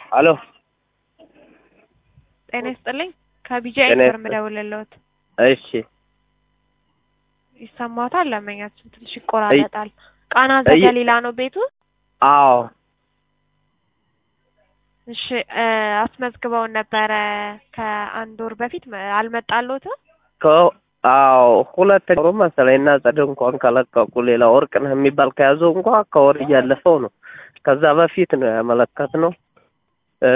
አሎ ጤና ይስጥልኝ። ከቢጂአይ ጤና ነበር ይስጥ- የምደውልልዎት። እሺ ይሰማዎታል? ለመኛችን ትንሽ ይቆራረጣል። ቃና ዘገሊላ ነው ቤቱ? አዎ እሺ እ አስመዝግበውን ነበረ ከአንድ ወር በፊት መ- አልመጣልዎትም? ከ- አዎ ሁለተኛ ወሩ መሰለኝ እና ጸደ እንኳን ከለቀቁ ሌላ ወርቅነህ የሚባል ከያዘው እንኳ ከወር እያለፈው ነው። ከዛ በፊት ነው ያመለከት ነው እ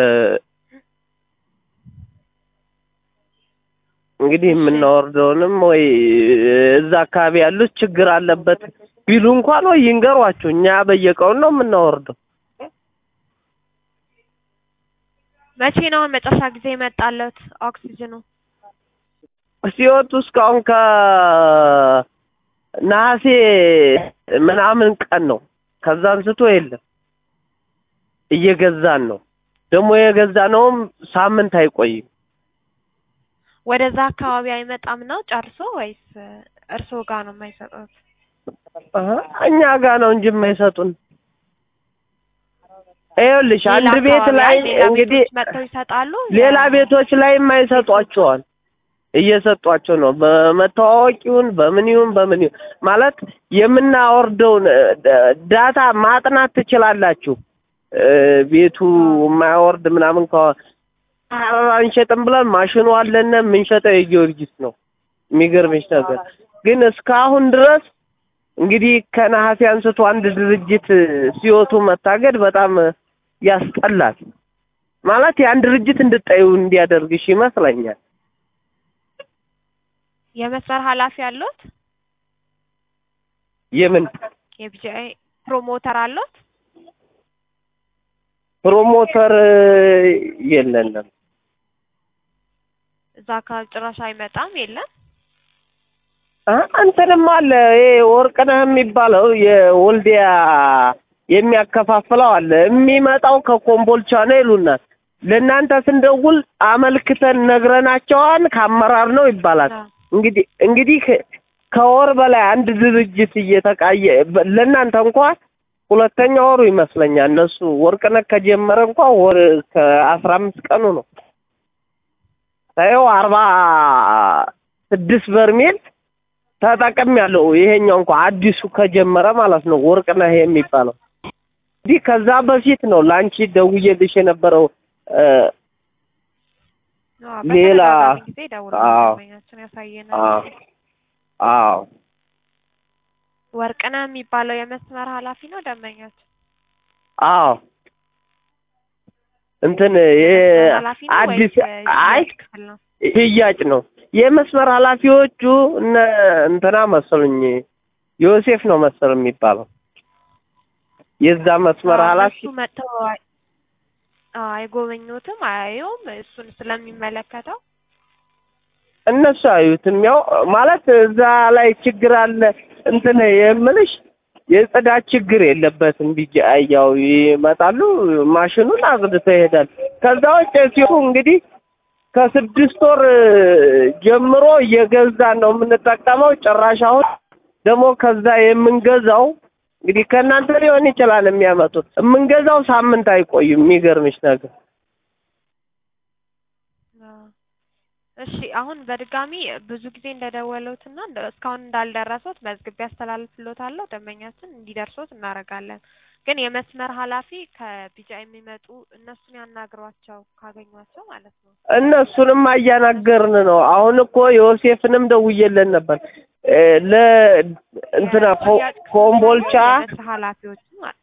እንግዲህ የምናወርደውንም ወይ እዛ አካባቢ ያሉት ችግር አለበት ቢሉ እንኳን ወይ ይንገሯችሁ። እኛ በየቀኑ ነው የምናወርደው። መቼ ነው አሁን መጨረሻ ጊዜ የመጣለት ኦክሲጅኑ? ሲወጡ እስካሁን ከነሐሴ ምናምን ቀን ነው። ከዛ አንስቶ የለም እየገዛን ነው። ደግሞ የገዛነውም ሳምንት አይቆይም። ወደዛ አካባቢ አይመጣም ነው ጨርሶ ወይስ እርስዎ ጋር ነው የማይሰጡት? አሀ፣ እኛ ጋር ነው እንጂ የማይሰጡን። ይኸውልሽ አንድ ሌላ ቤት አካባቢ ላይ ሌላ እንግዲህ ቤቶች መጥተው ይሰጣሉ? ሌላ ቤቶች ላይ የማይሰጧቸዋል እየሰጧቸው ነው። በመተዋወቅ ይሁን በምን ይሁን በምን ይሁን ማለት የምናወርደውን እ፣ ደ- ዳታ ማጥናት ትችላላችሁ። እ፣ ቤቱ የማያወርድ ምናምን ከሆነ አበባ አንሸጥም ብለን ማሽኑ አለን የምንሸጠው የጊዮርጊስ ነው። የሚገርምሽ ነገር ግን እስካሁን ድረስ እንግዲህ ከነሐሴ አንስቶ አንድ ድርጅት ሲወቱ መታገድ በጣም ያስጠላል። ማለት ያን ድርጅት እንድጠዩ እንዲያደርግሽ ይመስለኛል። የመስመር ኃላፊ አለዎት? የምን የቢጂአይ ፕሮሞተር አለዎት? ፕሮሞተር የለንም። እዛ አካባቢ ጭራሽ አይመጣም የለም? አ እንትንም አለ ይሄ ወርቅነህ የሚባለው የወልዲያ የሚያከፋፍለው አለ። የሚመጣው ከኮምቦልቻ ነው ይሉናል። ለእናንተ ስንደውል አመልክተን ነግረናቸዋን ከአመራር ነው ይባላል። አዎ። እንግዲህ እንግዲህ ከ- ከወር በላይ አንድ ድርጅት እየተቃየ በ- ለእናንተ እንኳን ሁለተኛ ወሩ ይመስለኛል። እነሱ ወርቅነህ ከጀመረ እንኳን ወር ከአስራ አምስት ቀኑ ነው። ታየው አርባ ስድስት በርሜል ተጠቅም ያለው ይሄኛው እንኳን አዲሱ ከጀመረ ማለት ነው ወርቅነህ የሚባለው እንዲህ ከዛ በፊት ነው ለአንቺ ደውዬልሽ የነበረው እ፣ አዎ፣ ሌላ በተደጋጋሚ ጊዜ ደውለው አዎ። ደንበኛችን ያሳየናል። አዎ አዎ ወርቅነህ የሚባለው የመስመር ኃላፊ ነው ደንበኛችን? አዎ እንትን የመስመር ኃላፊ ነው አዲስ ወይስ አይ የሽያጭ ክፍል ነው? ሽያጭ ነው። የመስመር ኃላፊዎቹ እነ እንትና መሰሉኝ ዮሴፍ ነው መሰል የሚባለው የዛ መስመር አዎ፣ ኃላፊ እነሱ መጥተው አይ- አዎ፣ አይጎበኙትም፣ አያዩም እሱን ስለሚመለከተው እነሱ አዩትም ያው ማለት እዛ ላይ ችግር አለ እንትን የምልሽ የጽዳት ችግር የለበትም። ቢጂ ያው ይመጣሉ ማሽኑን አጽድተው ይሄዳል። ከዛ ውጭ ሲሆን እንግዲህ ከስድስት ወር ጀምሮ እየገዛን ነው የምንጠቀመው። ጭራሽ አሁን ደግሞ ከዛ የምንገዛው እንግዲህ ከእናንተ ሊሆን ይችላል የሚያመጡት የምንገዛው ሳምንት አይቆይም። የሚገርምሽ ነገር አዎ። እሺ አሁን በድጋሚ ብዙ ጊዜ እንደደወሉትና እንደ- እስካሁን እንዳልደረሱት መዝግቤ አስተላልፍልዎታለሁ። ደንበኛችን እንዲደርሱት እናደርጋለን። ግን የመስመር ኃላፊ ከቢጃ የሚመጡ እነሱን ያናግሯቸው ካገኟቸው ማለት ነው። እነሱንም እያናገርን ነው። አሁን እኮ ዮሴፍንም ደውዬለን ነበር እ ለ እንትና ኮ- የሽያጭ ክፍል ኮምቦልቻ የመስመር ኃላፊዎቹ ማለት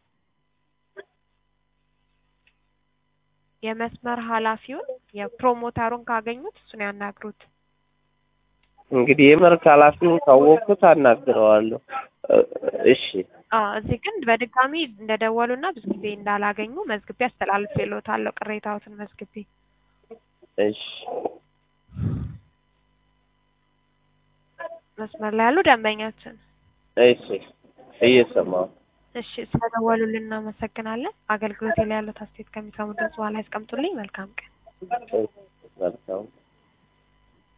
የመስመር ኃላፊውን የፕሮሞተሩን ካገኙት እሱን ያናግሩት። እንግዲህ የመርክ ኃላፊውን ካወቅኩት አናግረዋለሁ። እ እሺ አዎ እዚህ ግን በድጋሚ እንደደወሉና ብዙ ጊዜ እንዳላገኙ መዝግቤ አስተላልፌልዎታለሁ። ቅሬታዎትን መዝግቤ እሺ መስመር ላይ ያሉ ደንበኛችን እሺ እየሰማሁ እሺ ስለደወሉልን እናመሰግናለን። አገልግሎት ላይ ያሉት አስተያየት ከሚሰሙ ድምጽ በኋላ ያስቀምጡልኝ። መልካም ቀን። መልካም